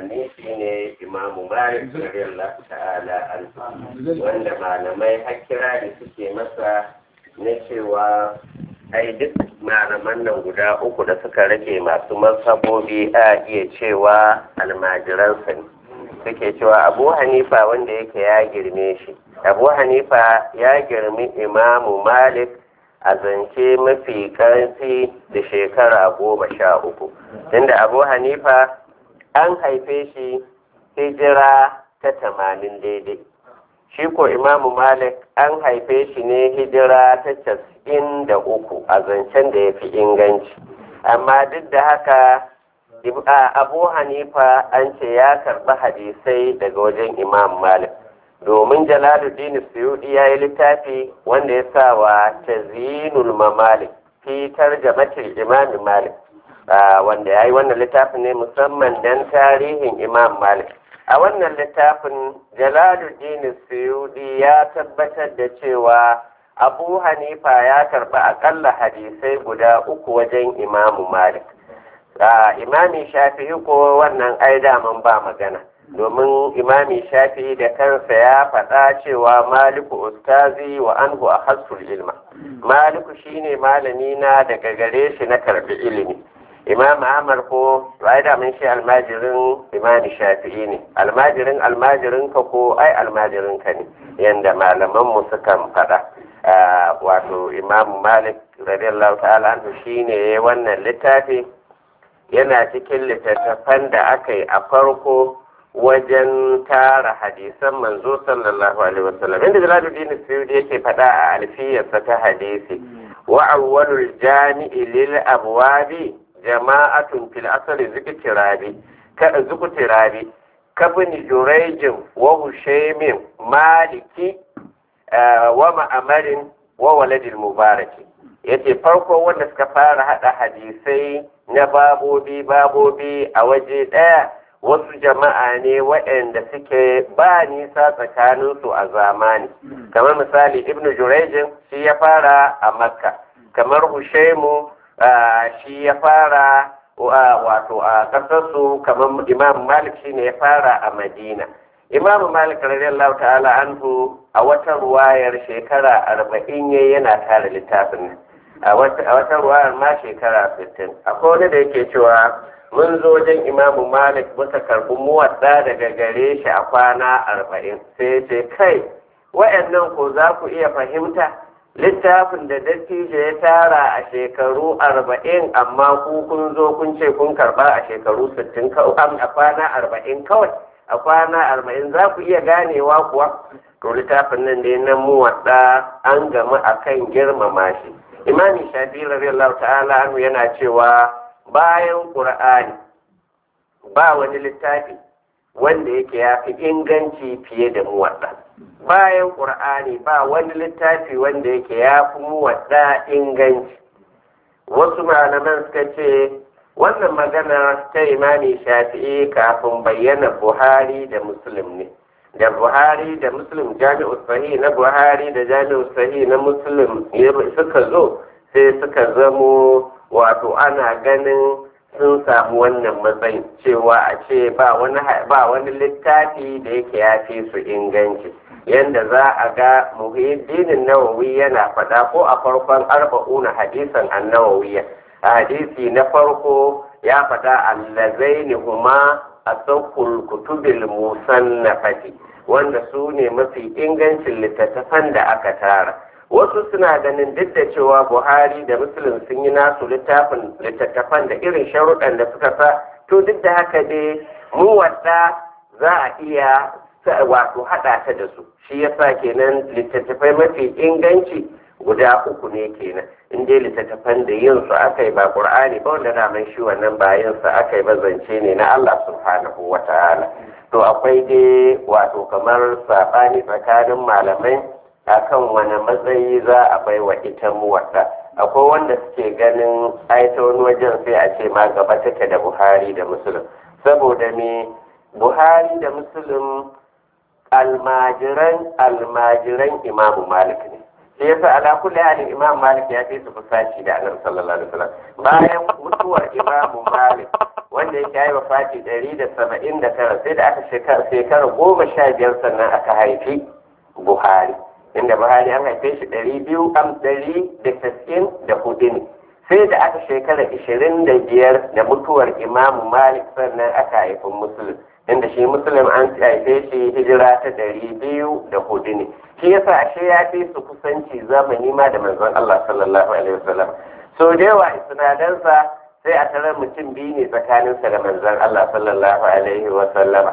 zamani shine imamu malik radiyallahu ta'ala anhu wanda malamai hakira da suke masa na cewa ai duk malaman nan guda uku da suka rage masu mazhabobi a iya cewa almajiransa ne suke cewa abu hanifa wanda yake ya girme shi abu hanifa ya girmi imamu malik a zance mafi ƙarfi da shekara goma sha uku tunda abu hanifa an haife shi hijira ta tamanin daidai shi ko imamu malik an haife shi ne hijira ta casa'in da uku a zancen da ya fi inganci amma duk da haka abu hanifa an ce ya karɓi hadisai daga wajen imam malik domin jalaluddin suyudi ya yi littafi wanda ya sa wa tazinul mamalik fi tarjamatil imam malik wanda ya yi wannan littafin ne musamman don tarihin imam malik a wannan littafin jalaluddin suyudi ya tabbatar da cewa abu hanifa ya karɓi akalla hadisai guda uku wajen imamu malik imami shafi'i ko wannan ai daman ba magana domin imami shafi'i da kansa ya faɗa cewa maliku ustazi wa anhu a hasul ilma maliku shine malami na daga gare shi na karɓi ilimi imam ahmad ko ai daman shi almajirin imami shafi'i ne almajirin almajirin ka ko ai almajirin ka ne yanda malaman mu sukan faɗa wato imam malik radiyallahu ta'ala anhu shine wannan littafi yana cikin littattafan da aka yi a farko wajen tara hadisan manzo sallallahu alaihi wasallam inda jalaluddin suyudi yake faɗa a alfiyarsa ta hadisi wa awwalul jami'i lil abwabi jama'atun fil asri ziktirabi ka ziktirabi kabni jurayjin wa hushaymin maliki wa ma'amarin wa waladil mubaraki yace farko wanda suka fara hada hadisai na babobi babobi a waje ɗaya wasu jama'a ne waɗanda suke ba nisa tsakaninsu a zamani kamar misali ibnu jurejin shi ya fara a makka kamar hushaimu shi ya fara wato a ƙasarsu kamar imam malik shi ne ya fara a madina imam malik radiyallahu ta'ala anhu a wata ruwayar shekara arba'in yana tara littafin nan a wata ruwayar ma shekara 60 akwai wani da yake cewa mun zo wajen imamu malik muka karbi muwadda daga gare shi a kwana arba'in sai ce kai wa'annan ko za ku iya fahimta littafin da dattijo ya tara a shekaru arba'in amma ku kun zo kun ce kun karba a shekaru sittin a kwana arba'in kawai a kwana arba'in za ku iya ganewa kuwa to littafin nan dai na muwadda an gama akan girmama shi imami shafi radiyallahu ta'ala anhu yana cewa bayan qur'ani ba wani littafi wanda yake ya fi inganci fiye da muwadda bayan qur'ani ba wani littafi wanda yake ya fi muwadda inganci wasu malaman suka ce wannan magana ta imami shafi'i kafin bayyana buhari da muslim ne da buhari da muslim jami'u sahi na buhari da jami'u sahi na muslim suka zo sai suka zamo wato ana ganin sun samu wannan matsayin cewa a ce ba wani ba wani littafi da yake ya fi su inganci yanda za a ga muhiddinin nawawi yana faɗa ko a farkon arba'una hadisan annawawiya a hadisi na farko ya faɗa allazaini huma asakul kutubil musannafati wanda su ne mafi ingancin littattafan da aka tara wasu suna ganin duk da cewa buhari da muslim sun yi nasu littafin littattafan da irin sharuɗan da suka sa to duk da haka dai mu wadda za a iya wato haɗa ta da su shi yasa kenan littattafai mafi inganci guda uku ne kenan in dai littattafan da yin su aka yi ba qur'ani ba wanda daman shi wannan ba yin su aka yi ba zance ne na Allah subhanahu wa ta'ala to akwai dai wato kamar saɓani tsakanin malamai akan wani matsayi za a bai wa ita muwadda akwai wanda suke ganin aita wani wajen sai a ce ma gaba take da buhari da musulun saboda me buhari da musulun almajiran almajiran imamu malik ne shi yasa ala kulli halin imam malik ya fi su kusaci da annabi sallallahu alaihi wasallam bayan mutuwar imam malik wanda yake yi wafati ɗari da saba'in da tara sai da aka shekara shekara goma sha biyar sannan aka haifi buhari inda buhari an haife shi ɗari biyu am ɗari da tasa'in da hudu ne sai da aka shekara ishirin da biyar da mutuwar imam malik sannan aka haifi musulun inda shi musulun an haife shi hijira ta ɗari biyu da hudu ne shi yasa ashe ya fi su kusanci zamani ma da manzon Allah sallallahu alaihi wasallam so da yawa isnadansa sai a tarar mutum biyu ne tsakaninsa da manzon Allah sallallahu alaihi wasallam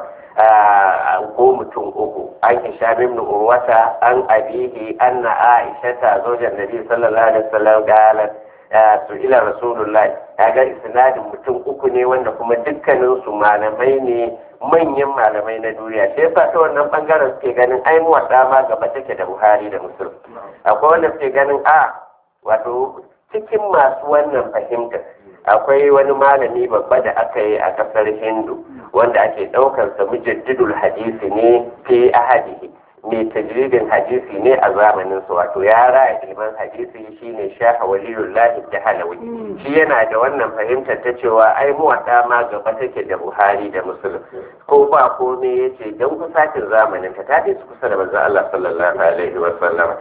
ko mutum uku an isha min urwata an abihi anna aisha ta zojan nabi sallallahu alaihi wasallam galat su ila rasulullahi kaga isnadin mutum uku ne wanda kuma dukkanin su malamai ne manyan malamai na duniya sai yasa ta wannan bangaren suke ganin ai mu ma gaba take da Buhari da Muslim akwai wanda suke ganin a wato cikin masu wannan fahimtar akwai wani malami babba da aka yi a kasar Hindu wanda ake daukar sa mujaddidul hadisi ne fi ahadihi mai tajridin hadisi ne a zamanin su wato ya raya ilman hadisi shine shaha waliyullahi da halawi shi yana da wannan fahimtar ta cewa ai muwadda ma gaba take da buhari da muslim ko ba komai yace dan kusacin zamanin ta tafi su kusa da manzon Allah sallallahu alaihi wa sallam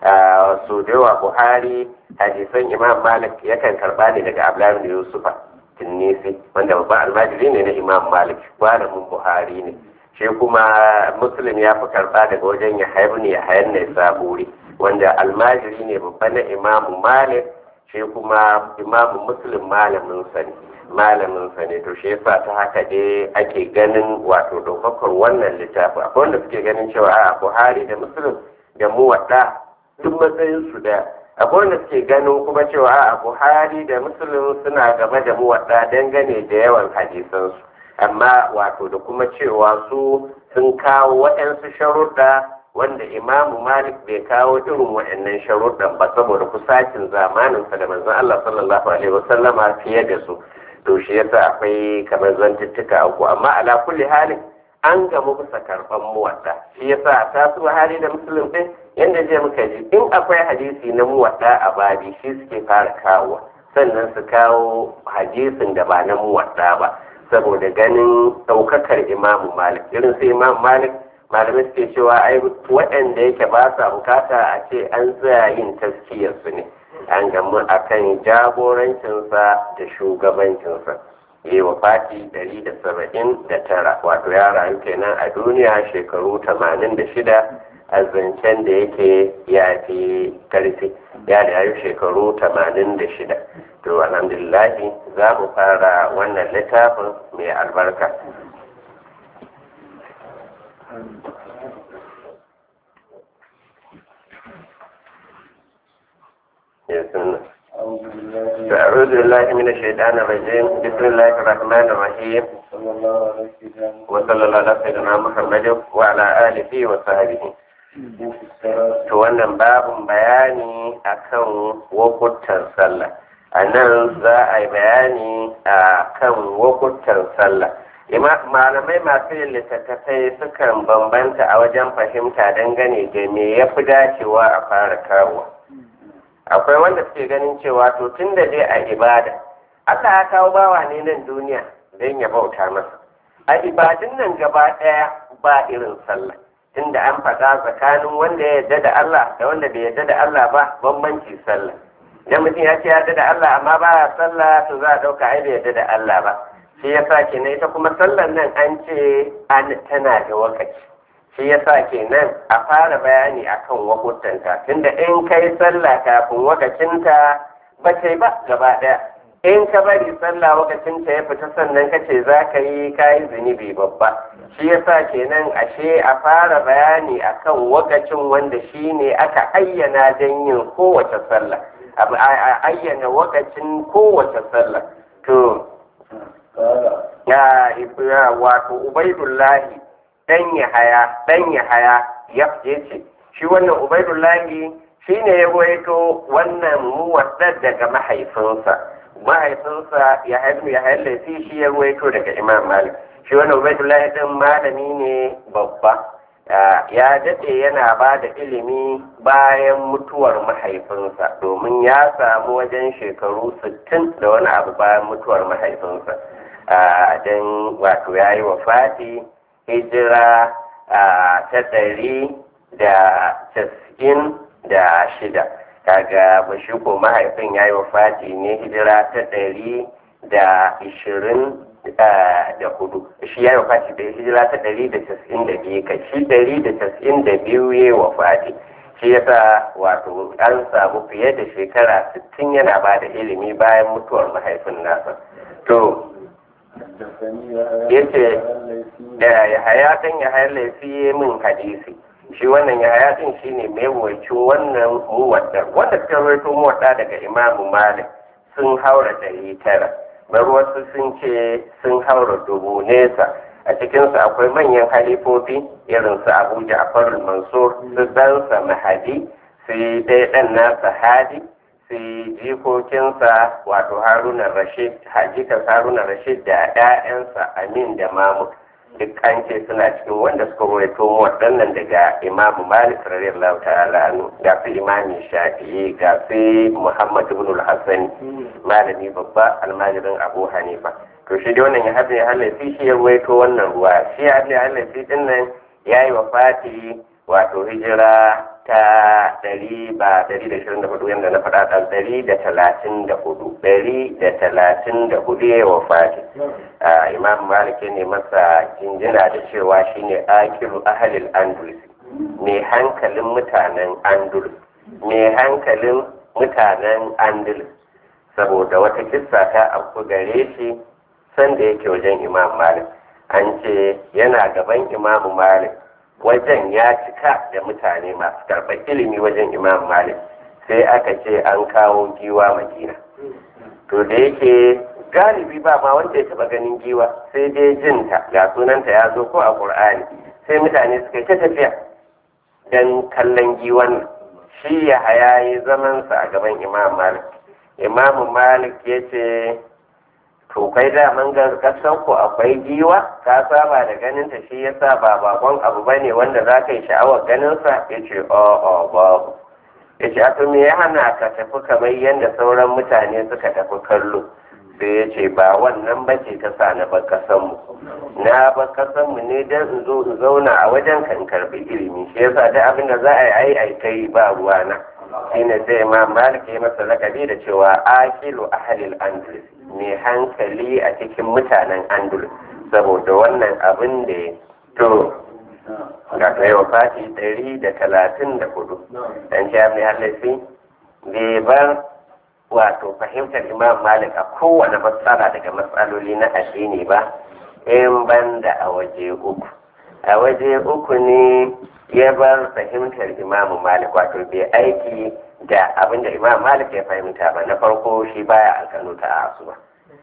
so da yawa buhari hadisan imam malik yakan karba ne daga abdullahi bin yusufa tinnisi wanda babban almajiri ne na imam malik malamin buhari ne shi kuma muslim ya fi karɓa daga wajen ya haibu ne ya hayar ne saburi wanda almajiri ne babba na imamu malik shi kuma imamu muslim malamin sa ne malamin sa ne to shi yasa ta haka dai ake ganin wato ɗaukakar wannan littafi akwai wanda suke ganin cewa a buhari da muslim da muwadda duk matsayin su da akwai wanda suke ganin kuma cewa a buhari da muslim suna gaba da muwadda dangane da yawan hadisansu amma wato da kuma cewa su sun kawo waɗansu sharuɗa wanda imamu malik bai kawo irin waɗannan sharuɗan ba saboda kusacin zamaninsa da manzon Allah sallallahu alaihi wasallama fiye da su to shi yasa akwai kamar zantuttuka uku amma ala kulli halin an gamu bisa karɓan muwadda shi yasa ta su hali da musulun ɗin yadda je muka ji in akwai hadisi na muwadda a babi shi suke fara kawo sannan su kawo hadisin da ba na muwadda ba saboda ganin ɗaukakar imamu malik irin sai imamu malik malamai suke cewa ai waɗanda yake ba sa bukata a ce an tsaya yin taskiyarsu ne an gamu a kan jagorancinsa da shugabancinsa yi wa fati ɗari da saba'in da tara wato ya rayu kenan a duniya shekaru tamanin da shida a zancen da yake ya fi karfi ya da yayi shekaru tamanin da shida to alhamdulillahi za mu fara wannan littafin mai albarka أعوذ بالله من الشيطان الرجيم بسم الله الرحمن الرحيم وصلى الله على سيدنا محمد وعلى آله وصحبه to wannan babin bayani akan wakutan sallah a nan za a yi bayani a kan wakutan sallah malamai masu yin littattafai sukan bambanta a wajen fahimta dangane da me ya fi dacewa a fara kawo akwai wanda suke ganin cewa to tun da dai a ibada aka ya kawo bawa ne nan duniya don ya bauta masa a ibadun nan gaba ɗaya ba irin sallah tunda an faɗa tsakanin wanda ya yarda da Allah da wanda bai yarda da Allah ba bambanci sallah idan mutum ya ce yarda da Allah amma ba ya sallah to za a ɗauka ai bai yarda da Allah ba shi yasa kenan ita kuma sallar nan an ce an tana da wakaci shi yasa kenan a fara bayani akan wakutanta tunda in kai sallah kafin wakacinta ba ta ba gaba ɗaya in ka bari sallah wakacinta ya fita sannan ka ce za ka yi kayi zunubi babba shi yasa kenan ashe a fara bayani akan wakacin wanda shi ne aka ayyana don yin kowace sallah a ayyana wakacin kowace sallah to ya wato ubaidullahi dan ya haya dan ya haya ya ce shi wannan ubaidullahi shi ne ya waito wannan muwaddar daga mahaifinsa mahaifinsa ya haifu ya haifu shi ya waito daga imam malik shi wannan ubaidullahi din malami ne babba ya daɗe yana ba da ilimi bayan mutuwar mahaifinsa domin ya samu wajen shekaru 60 da wani abu bayan mutuwar mahaifinsa don wato ya yi wa fati hijira ta ɗari da casa'in da shida kaga bashiko mahaifin ya yi wa fati ne hijira ta ɗari da ishirin da hudu shi ya yi wa fati da hijira ta ɗari da casa'in da biyu kai shi ɗari da casa'in da biyu ya yi wa fati shi yasa wato an samu fiye da shekara sittin yana ba da ilimi bayan mutuwar mahaifin nasa to yace da ya haya kan ya hayar laifi min hadisi shi wannan ya haya din shine mai wacin wannan muwadda wanda suka rawaito muwadda daga imamu malik sun haura ɗari tara bar wasu sun ce sun haura dubu nesa a cikinsu akwai manyan halifofi irin su abu ja'far mansur su ɗansa mahadi sai dai ɗan nasa hadi sai jikokinsa wato haruna rashid hajikan haruna rashid da 'ya'yansa amin da mamu duk an ce suna cikin wanda suka rawaito waɗannan daga imamu malik radiyallahu ta'ala anhu ga su imami shafi'i ga su muhammad ibn al-hasan malami babba almajirin abu hanifa to shi dai wannan ya haɗe halafi shi ya rawaito wannan ruwa shi ya haɗe halafi din nan ya yi wa fati wato hijira ta ɗari ba ɗari da shirin da hudu yadda na faɗa ɗan ɗari da talatin da hudu ɗari da talatin da hudu ya wa fati imam malik ne masa jinjina da cewa shine akiru ahalil andalus mai hankalin mutanen andalus mai hankalin mutanen andalus saboda wata kissa ta abu gare shi sanda yake wajen imam malik an ce yana gaban imamu malik wajen ya cika da mutane masu karɓar ilimi wajen imam malik sai aka ce an kawo giwa madina to da yake galibi ba ma wanda ya taɓa ganin giwa sai dai jinta ga sunanta ya zo ko a ƙur'ani sai mutane suka yi ta tafiya don kallon giwan shi ya hayayi zamansa a gaban imam malik imam malik ya ce to kai daman ga kasan ku akwai giwa ka saba da ganin ta shi yasa ba bakon abu bane wanda za ka yi sha'awar ganin sa yace o o babu yace a to me ya hana ka tafi kamar yadda sauran mutane suka tafi kallo sai ya ce ba wannan ba ce ta sa na bar mu na bar mu ne dan in zo in zauna a wajen kan karbi ilimi shi yasa da abin da za a yi ai ai kai ba ruwana shine sai imam malik ya masa lakabi da cewa akilu ahlil andalus mai hankali a cikin mutanen andalus saboda wannan abin da ya to ga kai wa fati ɗari da talatin da hudu dan sha mai halafi bai bar wato fahimtar imam malik a kowane matsala daga matsaloli na addini ba in banda a waje uku a waje uku ne ya bar fahimtar imam malik wato bai aiki da abin da imam malik ya fahimta ba na farko shi baya alkanu ta asuba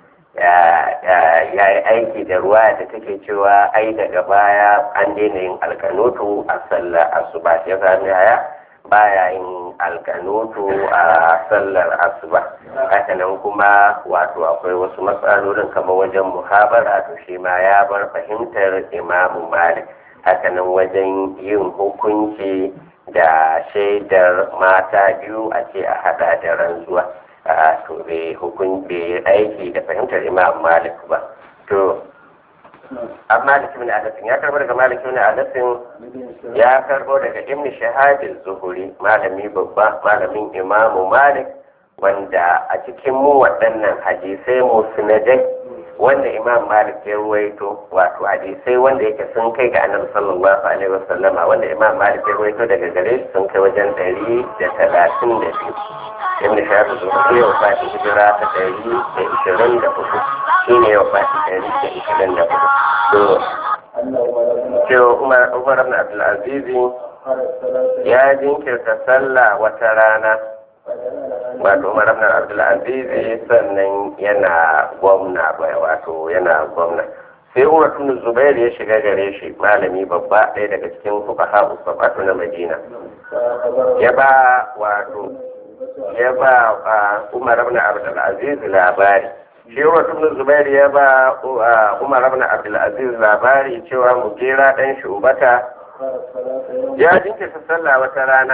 ya yi aiki da ruwa da take cewa ai daga baya an daina yin alkanutu a sallar asuba ya sami haya baya yin alkanutu a sallar asuba hakanan kuma wato akwai wasu matsalolin kamar wajen muhabara to shi ma ya bar fahimtar imamu malik hakanan wajen yin hukunci da shaidar mata biyu a ce a hada da ranzuwa a to bai hukun bai aiki da fahimtar imam malik ba to amma malik ibn adasin ya karbo daga malik ibn adasin ya karbo daga ibn shahab zuhuri malami babba malamin imamu malik wanda a cikin mu waɗannan hadisai musnadai wanda imam malik ya ruwaito wato hadisai wanda yake sun kai ga annabi sallallahu alaihi wasallama wanda imam malik ya ruwaito daga gare shi sun kai wajen ɗari da talatin da biyu ibn shahab zuhuri ya wafati hijira ta ɗari da ishirin da hudu shi ne ya wafati ɗari da ishirin da hudu to cewa umar umar ibn abdulaziz ya jinkirta sallah wata rana wato umar ibn abdulaziz sannan yana gwamna bai wato yana gwamna sai umar ibn zubair ya shiga gare shi malami babba ɗaya daga cikin fuqaha usabatu na madina ya ba wato ya ba umar ibn abdulaziz labari shi umar ibn zubair ya ba umar ibn abdulaziz labari cewa mugera dan shubata أخر الصلاة يوم ya jinkirta sallah wata rana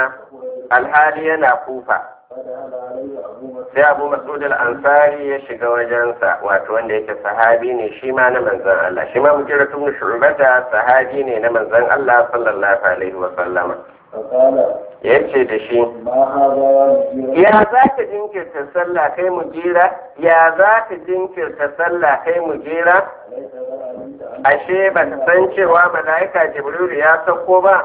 alhali yana kufa فدخل عليه أبو مسعود sai abu mas'ud al-ansari ya shiga wajensa wato wanda yake sahabi ne shi ma na manzon Allah shi ma mujira tun shu'bata sahabi ne na manzon Allah sallallahu alaihi wa sallama فقال yace da shi ما هذا يا ya za ka jinkirta sallah kai mujira ya za ka jinkirta sallah kai mujira أليس قد علمت أن ashe ba ta san cewa mala'ika jibrilu ya sauko ba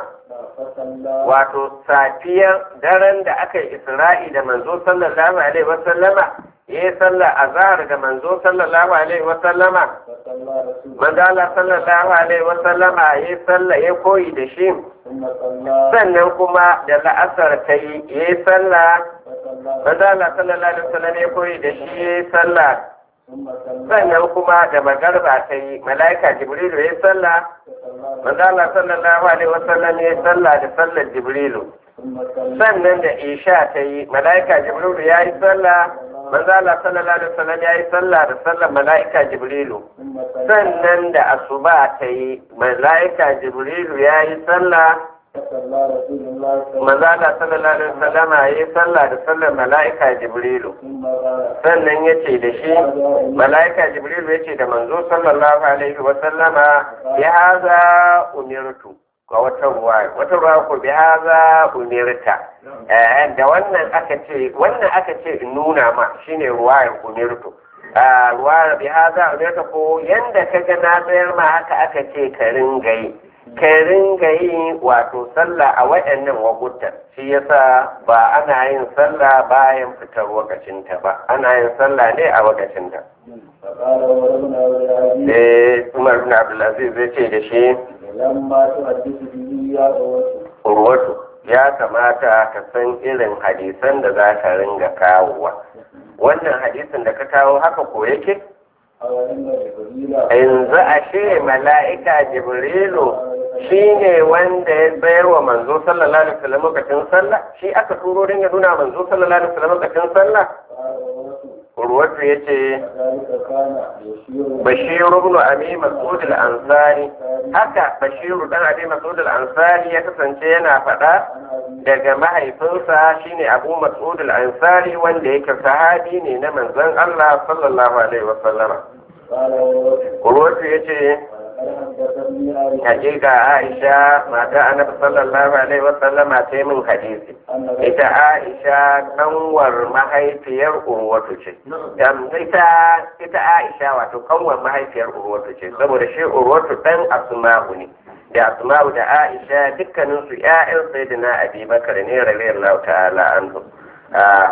فصلى wato safiyar daren da aka yi isra'i da manzo sallallahu alaihi wasallama ya yi sallah azhar ga manzo sallallahu alaihi wasallama فصلى رسول manzo Allah sallallahu alaihi wasallama ya yi sallah ya koyi da shi ثم صلى sannan kuma da la'asar ta yi ya yi sallah فصلى manzo Allah sallallahu alaihi wasallam ya koyi da shi ya yi sallah ثم صلى sannan kuma da magarba ta yi mala'ika jibrilu ya yi sallah فصلى manzo Allah sallallahu alaihi wasallam ya yi sallah da sallar jibrilu ثم صلى sannan da isha ta yi mala'ika jibrilu ya yi sallah manzo Allah sallallahu alaihi wasallam ya yi sallah da sallar mala'ika jibrilu ثم صلى sannan da asuba ta yi mala'ika jibrilu ya yi sallah فصلى رسول الله صلى الله manzo Allah sallallahu alaihi wasallam ya yi sallah da sallar mala'ika jibrilu ثم قال sannan ya ce da shi mala'ika jibrilu ya ce da manzo sallallahu alaihi wasallama ya haza umirtu ga wata ruwa wata ruwa ko bi haza umirta eh da wannan aka ce wannan aka ce in nuna ma shine ruwayar umirtu a ruwayar bi haza umirta ko yanda ka ga na tsayar ma haka aka ce ka ringa yi ka ringa yi wato sallah a waɗannan wakutan shi yasa ba ana yin sallah bayan fitar wakacinta ba ana yin sallah ne a wakacinta فقال وربنا ولعزيز sai umar bin abdulaziz zai ce da shi لما تحدث به يا أوس urwatu ya kamata ka san irin hadisan da za ka ringa kawowa wannan hadisin da ka kawo haka ko yake أو إن جبريل yanzu ashe mala'ika jibrilu shi ne wanda ya bayar wa manzo sallallahu alaihi wasallam lokacin sallah shi aka turo don ya nuna manzo sallallahu alaihi wasallam lokacin sallah قال أوس urwatu ya ce ذلك كان يشير bashiru ibn abi mas'ud al-ansari haka bashiru dan abi mas'ud al-ansari ya kasance yana faɗa عن أبي daga mahaifinsa shine abu mas'ud al-ansari wanda yake sahabi ne na manzon Allah sallallahu alaihi wa sallama قال أوس urwatu yace ولقد حدثني عائشة hakika Aisha mata annabi sallallahu alaihi wa sallama ta yi min hadisi أن ita Aisha kanwar mahaifiyar urwatu ce Yam, ita ita Aisha wato kanwar mahaifiyar urwatu ce saboda shi urwatu dan asma'u ne da asma'u da Aisha dukkanin su ƴaƴan sayyidina Abi Bakar ne radiyallahu ta'ala anhu Ah,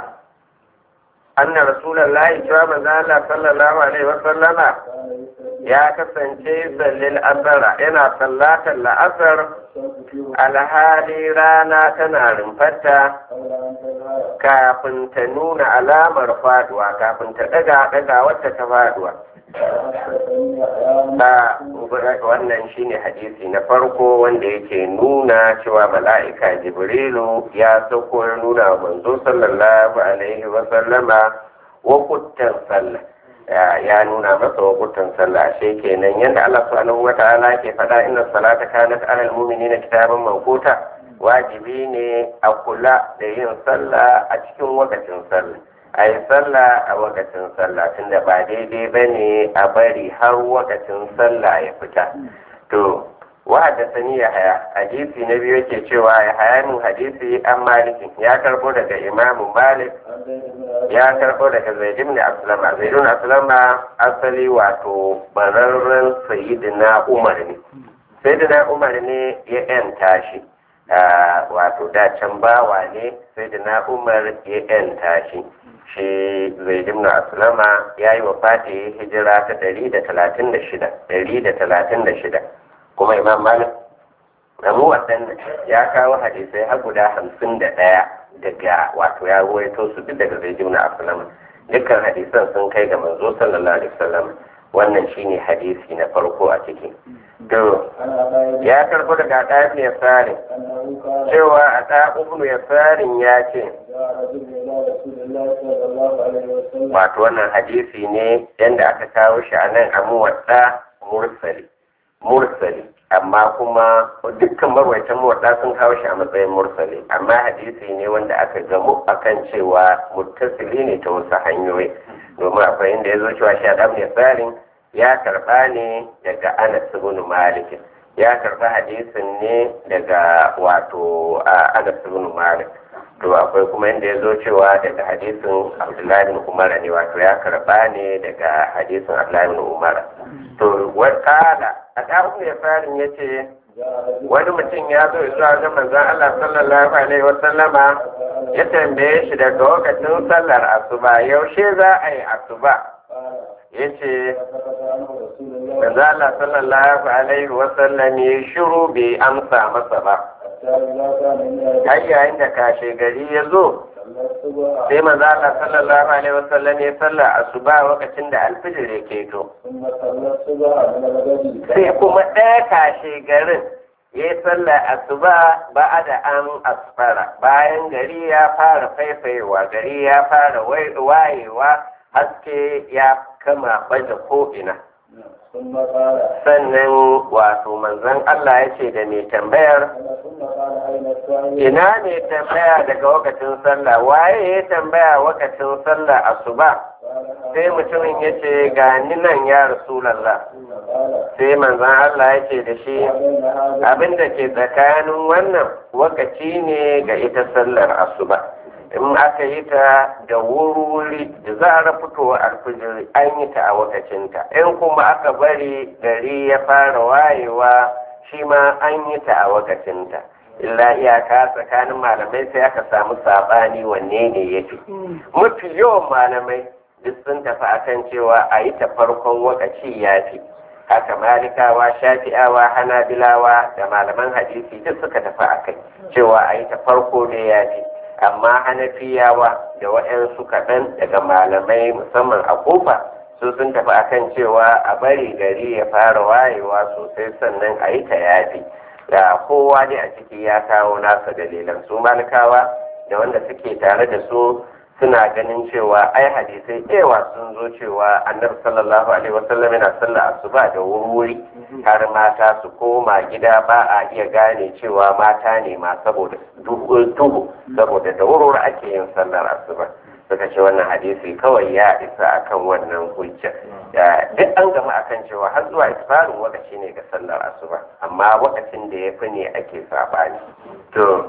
anna rasulullahi cewa manzo Allah sallallahu alaihi wa sallama كان يستحي ya kasance sallil asara yana sallatar la'asar الشمس في alhali rana tana rumfarta قبل أن تظهر kafin ta nuna alamar faduwa kafin ta daga daga wata ta faduwa وحدثني أيام ba wannan shine hadisi na farko wanda yake nuna cewa mala'ika jibrilu ya sauko ya nuna wa manzo sallallahu alaihi wa sallama wakutan sallah ya ya nuna masa wakutan sallah ashe kenan yadda Allah subhanahu wa ta'ala ke faɗa inna salata kanat alal mu'minina kitaban mawquta wajibi ne a kula da yin sallah a cikin wakacin sallah a yi sallah a wakacin sallah tunda ba daidai ba ne a bari har wakacin sallah ya fita to wa haddasani ya haya hadisi na biyu yake cewa ya haya min hadisi an malikin ya karbo daga imamu malik عن زيد بن أبي ya karbo daga zaid ibn aslama zaid ibn aslama asali wato bararren sayyidina umar ne sayyidina umar ne ya yanta shi Ah, wato da can bawa ne sayyidina umar ya yanta shi shi zaid ibn aslama ya yi wa fati hijira ta ɗari da talatin da shida ɗari da talatin da shida kuma imam malik abu waɗannan ya kawo hadisai har guda hamsin da ɗaya daga wato ya ruwaito su duk daga zai jimna asalama dukkan hadisan sun kai ga manzo sallallahu alaihi wasallam wannan shine hadisi na farko a ciki to عن عطاء ya karbo daga ɗaya ibn yasarin أنه قال cewa a ɗaya ibn yasarin ya ce جاء رجل إلى رسول الله صلى الله عليه وسلم wato wannan hadisi ne yanda aka kawo shi a nan a muwadda mursali mursali amma kuma dukkan marwaitan muwadda sun kawo shi a matsayin mursali amma hadisi ne wanda aka gamu akan cewa muttasili ne ta wasu hanyoyi domin akwai inda ya zo cewa shi adam ne tsarin ya karba ne daga anas ibn malik ya karba hadisin ne daga wato anas ibn malik to akwai kuma inda ya zo cewa daga hadisin abdullahi bin umar ne wato ya karba ne daga hadisin abdullahi bin umar to wakala a ɗarin ya farin ya ce wani mutum ya zo zuwa ga manzon Allah sallallahu alaihi wa sallama ya tambaye shi daga lokacin sallar asuba yaushe za a yi asuba ya ce manzon Allah sallallahu alaihi wa sallam ya shiru bai amsa masa ba har yayin da kashe gari ya zo sai manzo Allah sallallahu alaihi wasallam ya salla asuba lokacin da alfijir ya keto sai kuma ɗaya kashe garin ya yi salla asuba ba da an asfara bayan gari ya fara faifayewa gari ya fara wayewa haske ya kama baje ko'ina sannan wato manzon Allah ya ce da mai tambayar ina ne tambaya daga wakacin sallah waye ya tambaya wakacin sallah asuba sai mutumin ya ce ga ni nan ya rasulallah sai manzon Allah ya ce da shi abin da ke tsakanin wannan wakaci ne ga ita sallar asuba in aka yi ta da wuri da zarar fitowa alfijir an yi ta a wakacinta in kuma aka bari gari ya fara wayewa shi ma an yi ta a wakacinta illa iyaka tsakanin malamai sai aka samu sabani wanne ne ya fi mafi yawan malamai duk sun tafi akan cewa a yi ta farkon wakaci ya fi haka malikawa shafi'awa hanabilawa da malaman hadisi duk suka tafi akai cewa a yi ta farko ne ya fi amma hanafiyawa da waɗansu kaɗan daga malamai musamman a kofa su sun tafi akan cewa a bari gari ya fara wayewa sosai sannan a yi ta yafi da kowa ne a ciki ya kawo nasa dalilan su malikawa da wanda suke tare da su suna ganin cewa ai hadisai ewa sun zo cewa annabi sallallahu alaihi wasallam yana sallah asuba da wuri har mata su koma gida ba a iya gane cewa mata ne ma saboda duhu saboda da wurwuri ake yin sallar asuba suka ce wannan hadisi kawai ya isa akan wannan hujja duk an gama akan cewa har zuwa isfarin wakaci ne ga sallar asuba amma wakacin da ya fi ne ake sabani to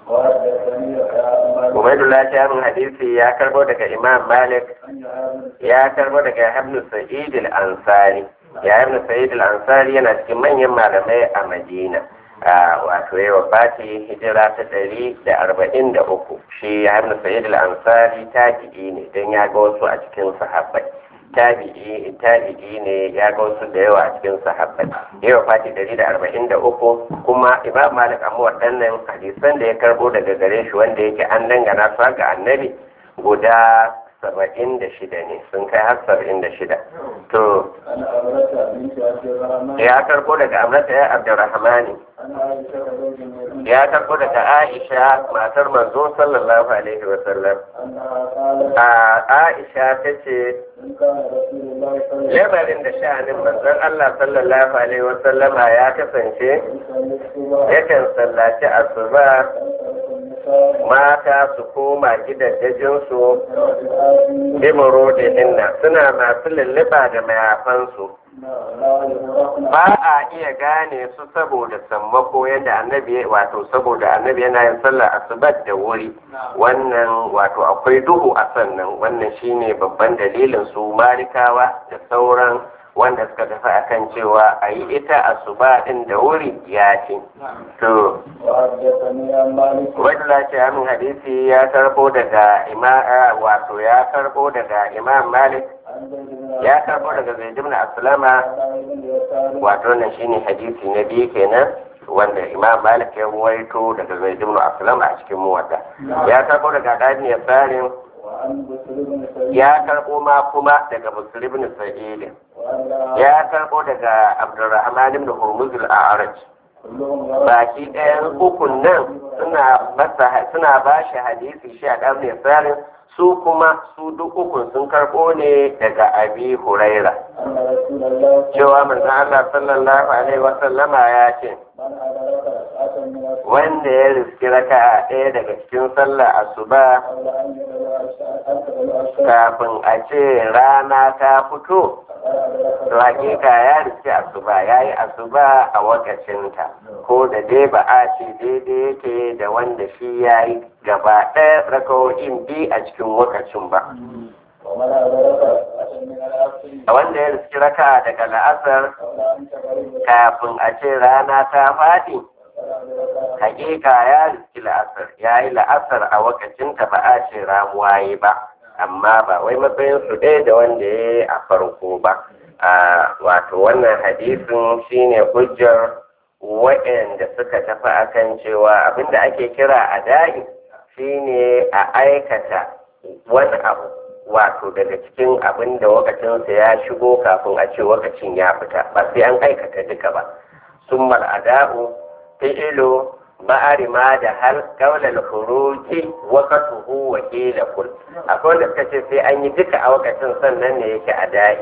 Ubaidullah Shamin hadisi ya karbo daga Imam Malik ya karbo daga Ibn Sa'id al-Ansari ya Ibn Sa'id al-Ansari yana cikin manyan malamai a Madina wato yawa fati hijira ta ɗari da arba'in da uku shi ya Ibn Sa'id al-Ansari tabi'i ne don ya ga wasu a cikin sahabbai tabi'i tabi'i ne ya ga wasu da yawa a cikin sahabbai yawa fati ɗari da arba'in da uku kuma imam malik amma waɗannan hadisan da ya karbo daga gare shi wanda yake an dangana su ga annabi guda saba'in da shida ne sun kai har saba'in da shida to ya karbo daga amrata ya abdurrahmani ya karbo daga aisha matar manzo sallallahu alaihi wa sallam a aisha ta ce lamarin da sha'anin manzon Allah sallallahu alaihi wa sallama ya kasance yakan sallaci asuba mata su koma gidajensu dimoro da inna suna masu lulluɓa da mayafansu ba a iya gane su saboda sammako yadda annabi wato saboda annabi yana yin sallar asubat da wuri wannan wato akwai duhu a sannan wannan shine babban dalilin su malikawa da sauran wanda suka tafi akan cewa a yi ita asuba din da wuri ya ce to wadda ce amin hadisi ya karbo daga imam wato ya karbo daga imam malik ya karbo daga zaid ibn aslama wato nan shine hadisi na biyu kenan wanda imam malik ya ruwaito daga zaid ibn aslama a cikin muwadda ya karbo daga dani ya tsarin ya karbo ma kuma daga muslim ibn sa'id ya karbo daga abdurrahman ibn hurmuz al-a'raj baki ɗayan ukun nan suna masa suna ba shi hadisi shi a ɗan tsarin su kuma su duk ukun sun karɓo ne daga abi huraira أن رسول الله cewa manzon Allah sallallahu alaihi wasallama ya ce من أدرك ركعة من الصلاة wanda ya riski raka'a ɗaya daga cikin sallah asuba قبل أن يطلع الشمس أن تطلع الشمس kafin a ce rana ta fito فقد أدرك to hakika ya riski asuba ya yi asuba a wakacinta ko da dai ba a ce daidai yake da wanda shi ya yi gaba ɗaya rakawo'in bi a cikin wakacin ba ومن أدرك ركعة من العصر a wanda ya riski raka daga la'asar قبل أن تغرب kafin a ce rana ta faɗi فقد أدرك hakika ya riski la'asar ya yi la'asar a wakacinta ba a ce ramuwa yi ba amma ba wai matsayin su ɗaya da wanda ya yi a farko ba a wato wannan hadisin shine hujjar waɗanda suka tafi akan cewa abinda ake kira a da'i shine a aikata wani abu wato daga cikin abin da wakacinsa ya shigo kafin a ce wakacin ya fita ba sai an aikata duka ba sun ada'u fi'ilu ba'ari ma da hal kaular huruji wakatuhu wa kila kul akwai wanda suka ce sai an yi duka a wakacin sannan ne yake a da'i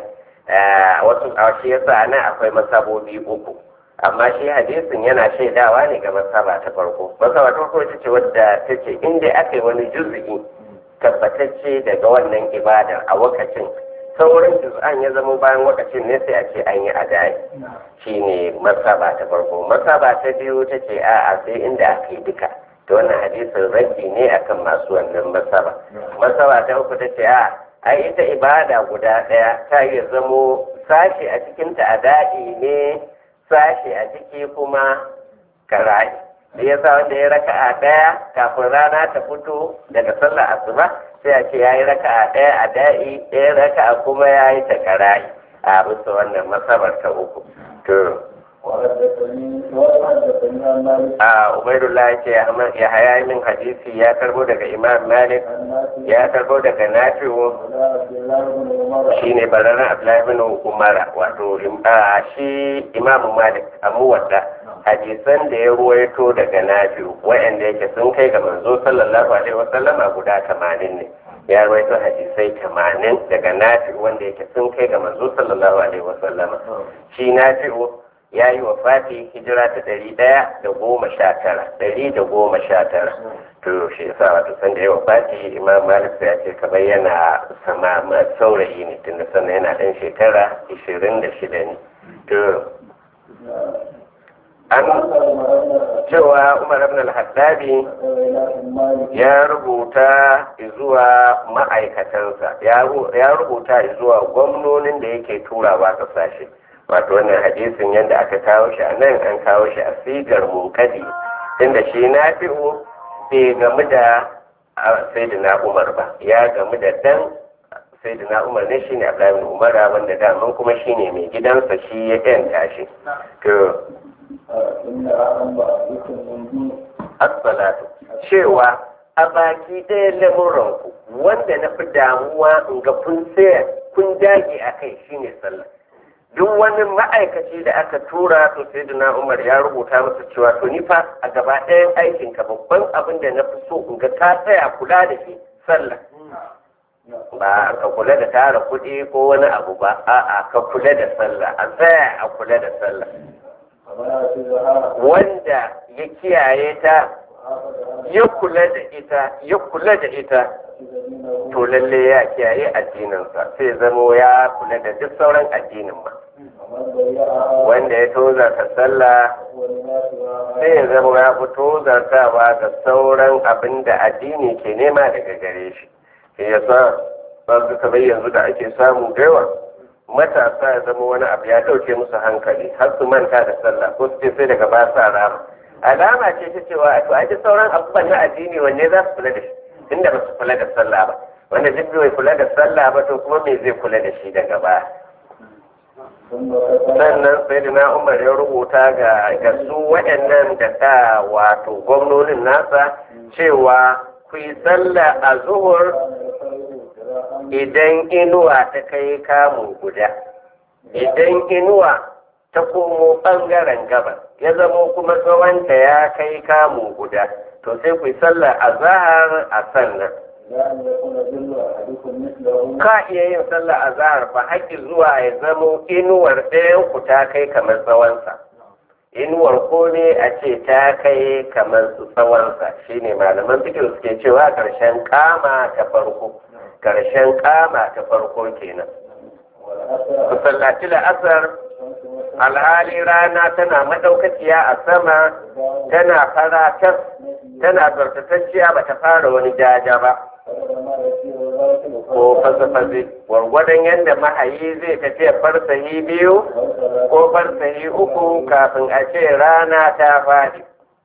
wasu a shi yasa nan akwai masabobi uku amma shi hadisin yana shaidawa ne ga masaba ta farko masaba ta farko ita ce wadda ta ce in dai aka yi wani juzu'i tabbatacce daga wannan ibadar a wakacin sauran juz'an ya zama bayan wakacin ne sai a ce an yi adai shi ne masaba ta farko masaba ta biyu ta ce a'a sai inda aka yi duka da wannan hadisin raddi ne akan masu wannan masaba masaba ta uku ta ce a ai ita ibada guda ɗaya ta iya zamo sashi a cikinta adai ne sashi a ciki kuma karai da ya sa wanda ya raka a ɗaya kafin rana ta fito daga sallar asuba sai a ce ya yi raka a ɗaya a da'i ɗaya raka a kuma ya yi ta karai a bisa wannan masabar ta uku to وحدثني وحدثني عن مالك a ubaidullah ya ce ya haya min hadisi ya karbo daga imam malik عن نافع ya karbo daga nafi'u ولا عبد الله بن عمر shine bararren abdullahi bin umara wato a shi imamu malik a muwadda hadisan da ya ruwaito daga nafi'u wa'anda yake sun kai ga manzo sallallahu alaihi wasallama guda tamanin ne ya ruwaito hadisai tamanin daga nafi'u wanda yake sun kai ga manzo sallallahu alaihi wasallama shi nafi'u ya yi wa fati hijira ta ɗari ɗaya da goma sha tara ɗari da goma sha tara to shi yasa wato san da yawa fati imam malik ya ce kamar yana sama ma saurayi ne tunda sannan yana ɗan shekara ishirin da shida ne to an cewa umar ibn al-haddabi ya rubuta zuwa ma'aikatansa ya rubuta zuwa gwamnonin da yake turawa kasashe wato wannan hadisin yadda aka kawo shi a nan an kawo shi a sigar munkadi inda shi na fi'u bai gamu da sayyidina umar ba ya gamu da dan sayyidina umar ne shine abdullahi bin umara wanda daman kuma shine mai gidansa shi ya yanta shi to as-salatu cewa a baki ɗaya lamuranku wanda na fi damuwa in ga kun tsaya kun dage a kai shine sallah duk wani ma'aikaci da aka tura to sai umar ya rubuta masa cewa to ni fa a gaba ɗayan aikin ka babban abin da na fi so in ga ka tsaya kula da shi sallah ba ka kula da tara kuɗi ko wani abu ba a'a ka kula da sallah a tsaya a kula da sallah wanda ya kiyaye ta ya kula da ita ya kula da ita to lalle ya kiyaye addininsa sai zamo ya kula da duk sauran addinin ma wanda ya tozarta sallah sai ya zama ya fi tozartawa ga sauran abin da addini ke nema daga gare shi shi ya sa ba su kamar yanzu da ake samu da yawa matasa ya zama wani abu ya ɗauke musu hankali har su manta da sallah ko su ce sai daga ba sa rama alama ce ta cewa to a ji sauran abubuwan na addini wanne za su kula da shi inda ba su kula da sallah ba wanda duk bai kula da sallah ba to kuma me zai kula da shi daga baya sannan sai da na umar ya rubuta ga ga su waɗannan da ta wato gwamnonin nasa cewa ku yi sallah a zuhur idan inuwa ta kai kamun guda idan inuwa ta komo ɓangaren gabas ya zamo kuma tsawonta ya kai kamun guda to sai ku yi sallah a zahar a sannan إلى أن يكون ظل أحدكم مثله ka iya yin sallah a zahar fa haƙƙi zuwa ya zamo inuwar ɗayan ku ta kai kamar tsawonsa inuwar ko ne a ce ta kai kamar su tsawonsa shine malaman fikir suke cewa ƙarshen kama ta farko ƙarshen kama ta farko kenan والأثر ku sallaci la'asar الشمس alhali rana tana madaukakiya a sama tana fara tas tana zartatacciya ba ta fara wani jaja ba فقد ما يسير الراكب ko fasa-fasi gwargwadon yadda mahayi zai tafiya farsahi biyu والصلاة ko farsahi uku kafin a ce rana ta faɗi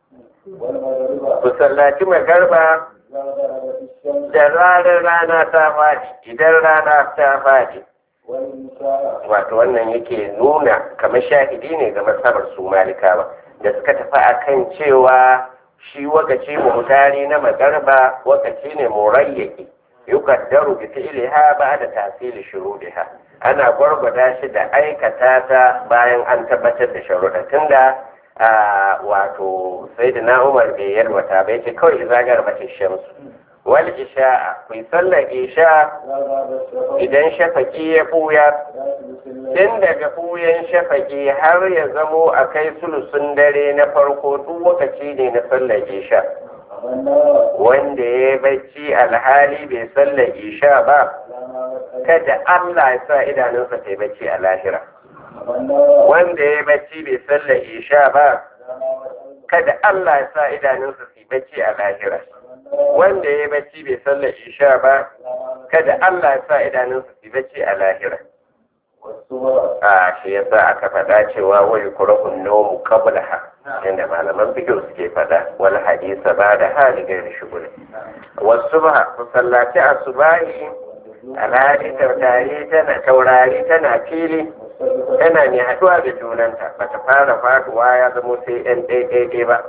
والمغرب ku sallaci magarba إذا غربت الشمس da ranar rana ta faɗi idan rana ta faɗi والإنشاء wato wannan yake nuna kamar shahidi ne ga masabar su malikawa da suka tafi akan cewa shi wakaci muhtari na magarba wakaci ne murayyaki yukaddaru bi fi'liha ba'da tasili shurudiha ana gwargwada shi da aikata ta bayan an tabbatar da sharuɗa tunda a wato sayyidina Umar bai yalwata ba yace kawai izagar bace shamsu wal isha'a ku yi sallar isha إذا غاب الشفق idan shafaki ya buya لا تلك الليل tun daga buyan shafaki har ya zamo a kai sulusun dare na farko duk lokaci ne na sallar isha والنار wanda ya yi bacci alhali bai sallar isha ba على ما وسع kada Allah ya sa idanunsa ta yi bacci a lahira والنار wanda ya yi bacci bai sallar isha ba على ما وسع kada Allah ya sa idanunsa su yi bacci a lahira wanda ya yi bacci bai sallar isha ba kada Allah ya sa idanunsa su yi bacci a lahira والصور a shi yasa aka faɗa cewa wai kurahun nomu qablaha inda malaman fiqh suke faɗa wal hadisa ba da hali gairi shugul wasubha ku sallaci asubahi alhali taurari tana taurari tana fili tana mai haɗuwa da junanta bata fara faduwa ya zamo sai yan ɗaiɗaiɗai ba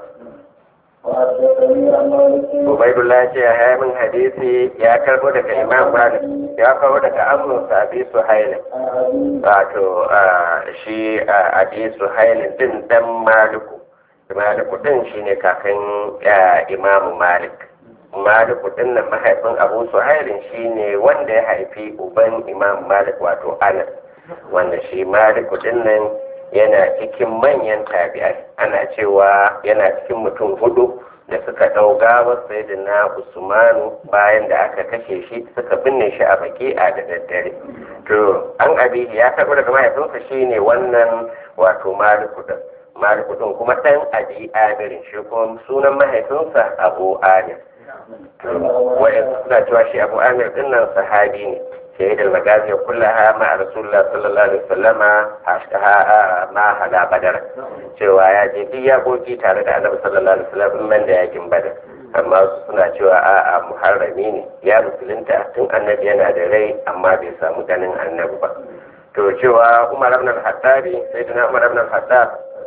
وحدثني عن مالك Ubaidullah ce ya min hadisi ya karbo daga Imam Malik ya kawo daga Amr Sabi Suhailin عن أبي wato ah, shi a abi suhailin din dan maliku maliku din shine kakan ah, imamu malik maliku din nan mahaifin abu suhailin shine wanda ya haifi uban imamu malik wato anas wanda shi maliku din nan yana cikin manyan tabi'ai ana cewa yana cikin mutum hudu da suka ɗau gawar sayyidina usmanu bayan da aka kashe shi suka binne shi a baki a da daddare to an abi ya karɓi daga mahaifinsa shine wannan wato maliku din maliku din kuma ɗan abi amirin shi kuma sunan mahaifinsa abu amir to wa'in suna cewa shi abu amir din nan sahabi ne شهد المغازي كلها مع رسول الله صلى الله عليه وسلم ما هلا بدر cewa ya je duk yaƙoƙi tare da annabi sallallahu alaihi wasallam man da yakin badar amma su suna cewa a'a muharrami ne ya musulunta tun annabi yana da rai amma bai samu ganin annabi ba to cewa umar ibn al-hattabi sayyidina umar ibn al-hattab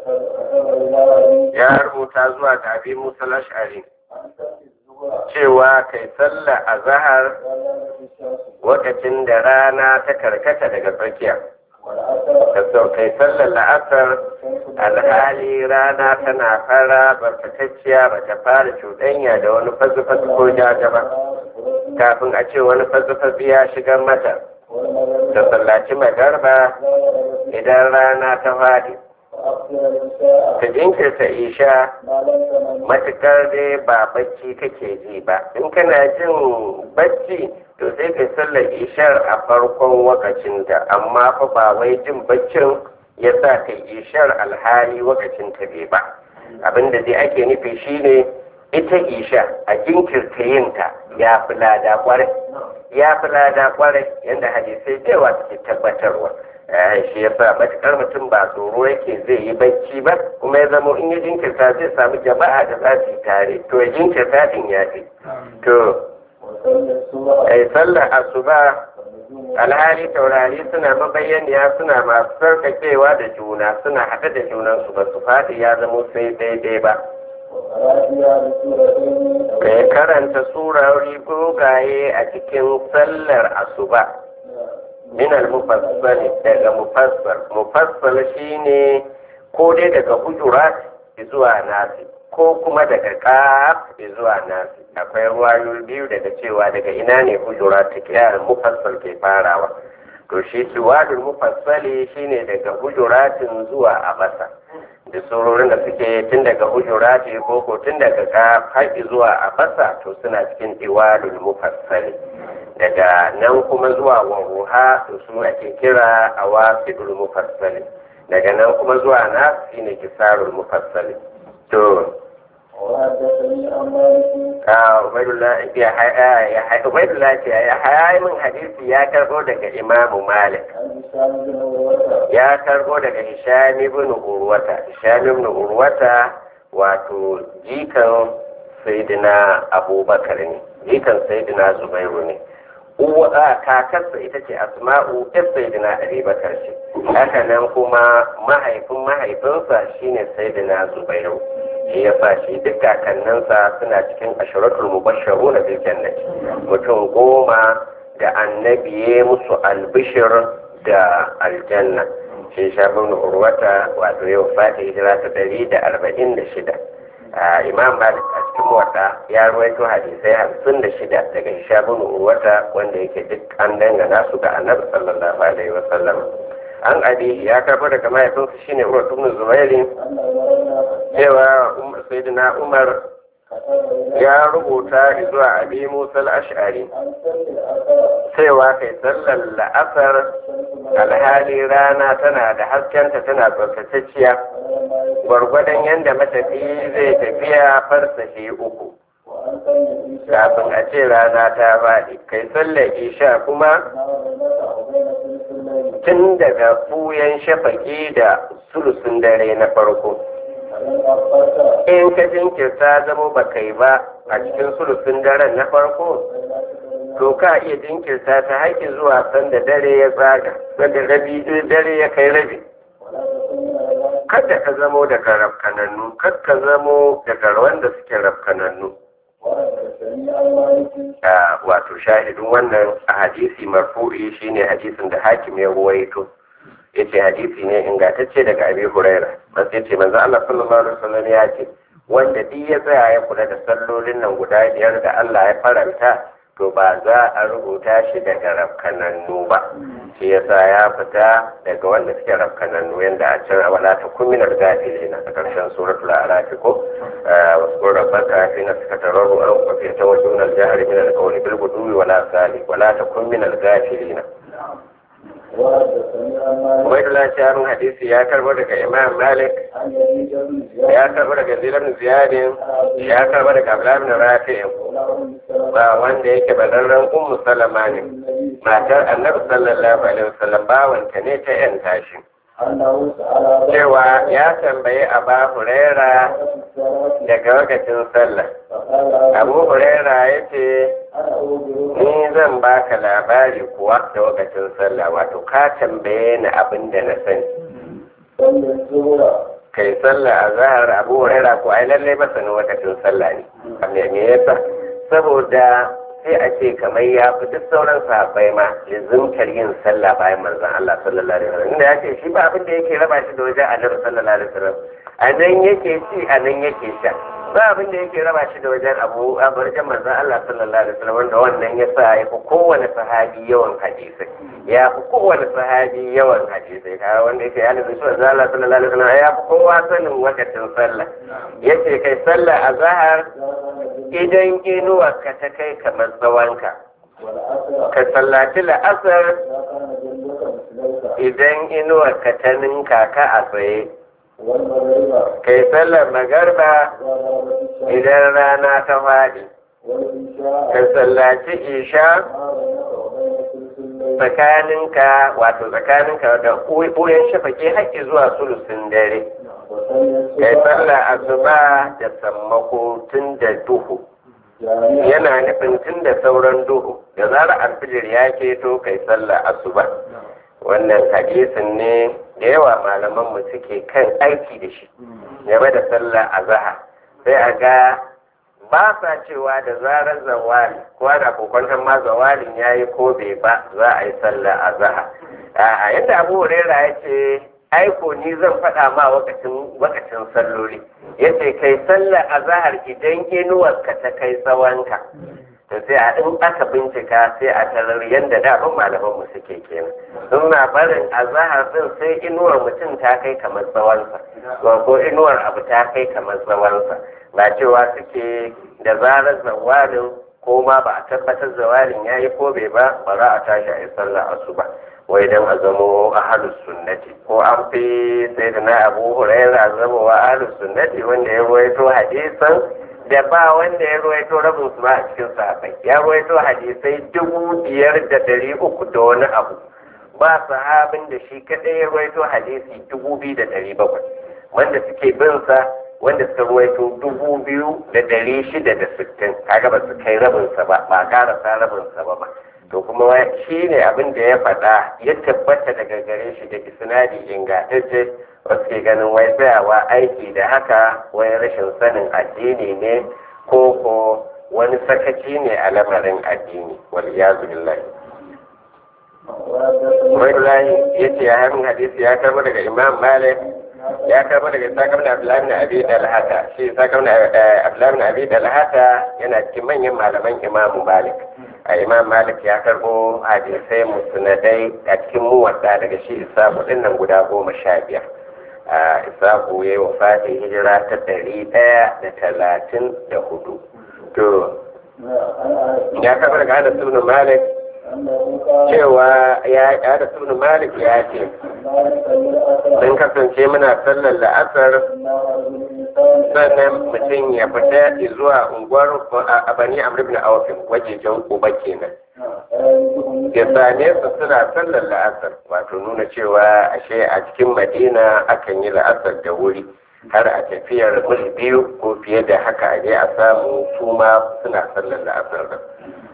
ya rubuta zuwa ga abi musa al-ash'ari cewa kai sallah a zahar lokacin da rana ta karkata daga tsakiya da sau kai sallar la'asar alhali rana tana fara barkatacciya ba ta fara cuɗanya da wani fasifasi ko jaja ba kafin a ce wani fasifasi ya shigar mata da sallaci magarba idan rana ta faɗi ka jinkirta isha matukar dai ba bacci kake ji ba in kana jin bacci to sai ka sallar ishar a farkon wakacinta amma fa ba wai jin baccin ya sa ka ishar alhali wakacin ta bai ba abinda dai ake nufi shine ita isha a jinkirta yinta ya fi lada kwarai ya fi lada kwarai yadda hadisai da yawa suke tabbatarwa shi ya sa matukar mutum ba tsoro yake zai yi bacci ba kuma ya zama in ya jinkirta zai samu jama'a da za su yi tare to ya jinkirta din ya fi to ai sallar asuba alhali taurari suna mabayyaniya suna masu sarkakewa da juna suna haɗe da junansu ba su faɗi ya zama sai daidai ba kai karanta surori gogaye a cikin sallar asuba min al-mufassal daga mufassal mufassal shine ko dai daga hujurat zuwa nasi ko kuma daga kaf zuwa nasi akwai ruwayoyi biyu daga cewa daga ina ne hujuratu kiyar mufassal ke farawa to shi suwadul mufassali shine daga hujuratin zuwa abasa da surorin da suke tun daga hujurati ko ko tun daga kaf har zuwa abasa to suna cikin iwadul mufassali daga nan kuma zuwa waruha to su ake kira awasidul mufassali daga nan kuma zuwa nas shine kisarul mufassali to وحدثني عن مالك Ubaidullah ce ya haya min hadisi ya karbo daga Imamu Malik عن هشام بن عروة ya karbo daga Hisham ibn Urwata Hisham ibn Urwata wato jikan Sayyidina Abubakar ne jikan Sayyidina Zubairu ne uwa a kakarsa ita ce Asma'u ɗan Sayyidina Abubakar ce haka nan kuma mahaifin mahaifinsa shine Sayyidina Zubairu shi ya sa shi duk kakanninsa suna cikin ashiratul mubasharu na bil jannati mutum goma da annabi ya musu albishir da aljanna shi shabin urwata wato yau fata hijira ta ɗari da arba'in da shida imam malik a cikin wata ya ruwaito hadisai hamsin da shida daga shabin urwata wanda yake duk an dangana su ga annabi sallallahu alaihi wasallam an abi ya karɓo daga mahaifinsa shine umar ibn zubairi أن عمرنا cewa sayyidina umar كتب ya rubuta zuwa abi musa al-ash'ari عن سن الأثر cewa kai sallar la'asar alhali rana tana da haskenta tana tsaftatacciya gwargwadon yadda matafi zai tafiya farsashi uku وأن سن الإنشاء kafin a ce rana ta faɗi kai sallar isha kuma ما بينك وبين ثلث الليل tun daga fuyan shafaki da sulusun dare na farko فإن أخرت in ka jinkirta zama ba kai ba a cikin sulusun daren na farko to ka iya jinkirta ta haƙi zuwa sanda dare ya tsaga sanda rabi dare ya kai rabi ولا تكن من الناس kada ka zamo daga rafkanannu kad ka zamo daga wanda suke rafkanannu وحدثني عن مالك a wato shahidin wannan a hadisi marfu'i shine hadisin da hakim ya ruwaito yace hadisi ne ingantacce daga abi huraira bas yace manzo Allah sallallahu alaihi wasallam ya ce wanda duk ya tsaya ya kula da sallolin nan guda biyar da Allah ya faranta to ba za a rubuta shi daga rafkanannu ba shi yasa ya fita daga wanda suke rafkanannu yanda a can wala ta kuminar gafilina a ƙarshen suratul a'raf ko wasu rabbaka fi nafsika tararru an kwafi ta wajen al-jahr min al-qawli bil ghudwi wala sali wala ta kuminar gafilina وحدثني عن مالك Ubaidullah Shaharun hadisi ya karbo daga Imam Malik عن يزيد بن زياد ya karbo daga Zilar Ziyadin ya karbo daga Abdullah bin Rafi'in ولا أم سلمة ba wanda yake badarren Ummu Salama ne النبي matar Annabi sallallahu alaihi wasallam bawanta ne ta yan tashi أنه سأل cewa ya tambayi Aba Huraira الصلاة daga lokacin sallah فقال Abu Huraira ya ce أنا أخبرك ni zan baka labari kuwa da lokacin sallah wato ka tambaye ni abin da na sani صلي الظهر kai sallah a zahar abu huraira ko ai lallai masanin lokacin sallah ne me me yasa saboda sai a ce kamar ya fi duk sauran sahabbai ma lizimtar yin sallah bayan manzon Allah sallallahu alaihi wasallam inda ya ce shi ba abin da yake raba shi da wajen annabi sallallahu alaihi wasallam a nan yake ci a nan yake sha ba abin da yake raba shi da wajen abu a wajen manzon Allah sallallahu alaihi wasallam wanda wannan ya sa ya fi kowane sahabi yawan hadisai ya fi kowane sahabi yawan hadisai kaga wanda yake yana da shi manzon Allah sallallahu alaihi wasallam ya fi kowa sanin wakacin sallah yace kai sallah a zahar idan inuwarka ta kai kamar tsawonka والعصر ka sallaci la'asar إذا كان جنبك مثليك idan inuwarka ta ninka ka a tsaye والمغرب kai sallar magarba إذا غربت الشمس idan rana ta faɗi والإنشاء ka sallaci isha ما بينك وبين ثلث الليل tsakaninka wato tsakaninka da ɓoyen shafake haƙƙi zuwa sulusin dare وصلي kai الصبح sallar asuba da sammako tun da duhu جامعا yana nufin tun da sauran duhu da zarar alfijir ya keto kai sallar asuba wannan hadisin ne da yawa malaman mu suke kan aiki da shi game da sallar azahar sai a ga ba sa cewa da zarar zawali ko ana kokwantar ma zawalin ya yi ko bai ba za a yi sallar azahar a yadda abu huraira ya ce aiko ni zan faɗa ma wakacin wakacin salloli yace kai sallar azahar idan inuwarka ta kai tsawonka to sai a in aka bincika sai a tarar yadda daɗin malaman mu suke kenan in na barin azahar din sai inuwar mutum ta kai kamar tsawonsa ko inuwar abu ta kai kamar tsawonsa ba cewa suke da zarar zawalin ko ma ba a tabbatar zawalin ya yi ko bai ba ba za a tashi a yi sallah asuba wai dan a zamo ahalus sunnati ko an fi sai da na abu huraira zama wa ahalus sunnati wanda ya ruwaito hadisan da ba wanda ya ruwaito rabin su ba a cikin sahabbai ya ruwaito hadisai dubu biyar da dari uku da wani abu ba sahabin da shi kadai ya ruwaito hadisi dubu biyu da dari bakwai wanda suke bin sa wanda suka ruwaito dubu biyu da dari shida da sittin kaga ba su kai rabinsa ba ba karasa rabinsa ba ba to kuma shi ne abin da ya faɗa ya tabbata daga gare shi da isnadi ingantacce wasu ke ganin wai tsayawa aiki da haka wai rashin sanin addini ne ko ko wani sakaci ne a lamarin addini wal iyazu billahi Ubaidulahi ya ce ya harin hadisi ya karbo daga Imam Malik ya karbo daga Isakar da Abdullahi na Abi Dalhata shi Isakar da Abdullahi na Abi Dalhata yana cikin manyan malaman Imam Malik a Imam Malik ya karbo hadisai musnadai a cikin muwadda daga shi Isaku din nan guda goma sha biyar a Isaku ya yi wafatin hijira ta ɗari ɗaya da talatin da hudu to ya karbo daga Anas ibn Malik cewa ya da sunan malik ya ce sun kasance muna sallar la'asar sannan mutum ya fita zuwa unguwar a bani amr ibn awfin wajejen uba kenan ya same su suna sallar la'asar wato nuna cewa ashe a cikin madina akan yi la'asar da wuri har a tafiyar mil biyu ko fiye da haka a je a samu su ma suna sallar la'asar da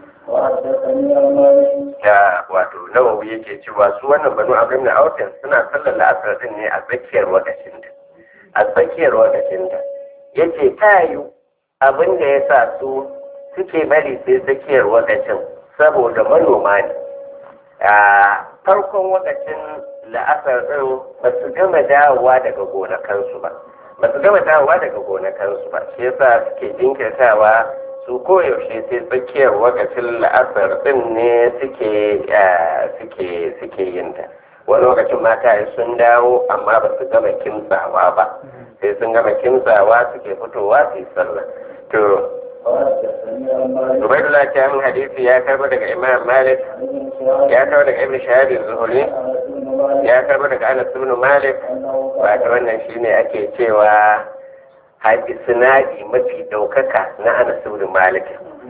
da wato nawawi yake cewa su wannan banu abin da autin suna sallar la'asar din ne a tsakiyar wakacin da a tsakiyar wakacin da yace ta yi abin da ya sa su suke bari sai tsakiyar wakacin saboda manoma ne a farkon wakacin la'asar din ba su gama dawowa daga gonakansu ba ba su gama dawowa daga gonakansu ba shi yasa suke jinkirtawa su koyaushe sai tsakiyar wakacin la'asar din ne suke suke suke yin ta wani lokacin mata sun dawo amma ba su gama kimtsawa ba sai sun gama kimtsawa suke fitowa su yi sallah to Ubaidullah ta min hadisi ya karba daga Imam Malik ya karba daga Ibn Shahab Zuhuri ya karba daga Anas ibn Malik wato wannan shine ake cewa haɗi sinadi mafi ɗaukaka na anas ibn malik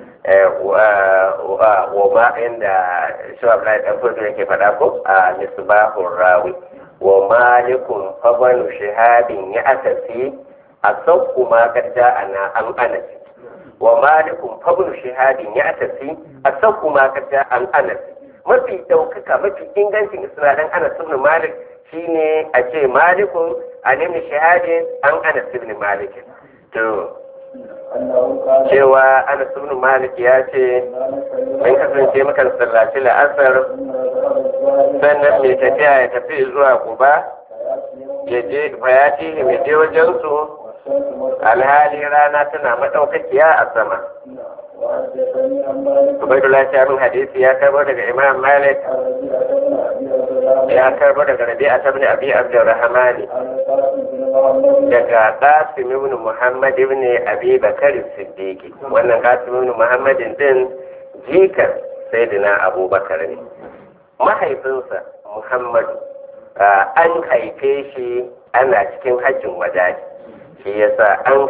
wa ma inda shawab na ɗan fito yake faɗa ko a misbahun rawi wa malikun fabanu shahabin ya asasi a sauku ma gadda ana an anasi wa malikun fabanu shahabin ya asasi a sauku ma gadda an anasi mafi ɗaukaka mafi ingancin isnadin anas ibn malik shine a ce malikun an ibn shahadin an anas ibn malik to cewa anas ibn malik ya ce mun kasance mukan sallaci la'asar sannan mai tafiya ya tafi zuwa kuba ya je bayati ya je wajen su alhali rana tana madaukakiya a sama Ubaidullah ta min hadisi ya karbo daga Imam Malik ya karbo daga Rabi'a ibn Abi Abdurrahman daga Qasim ibn Muhammad ibn Abi Bakar Siddiq wannan Qasim ibn Muhammad din jikan Sayyidina Abubakar ne mahaifinsa Muhammad an haife shi ana cikin hajjin wadaji shi yasa an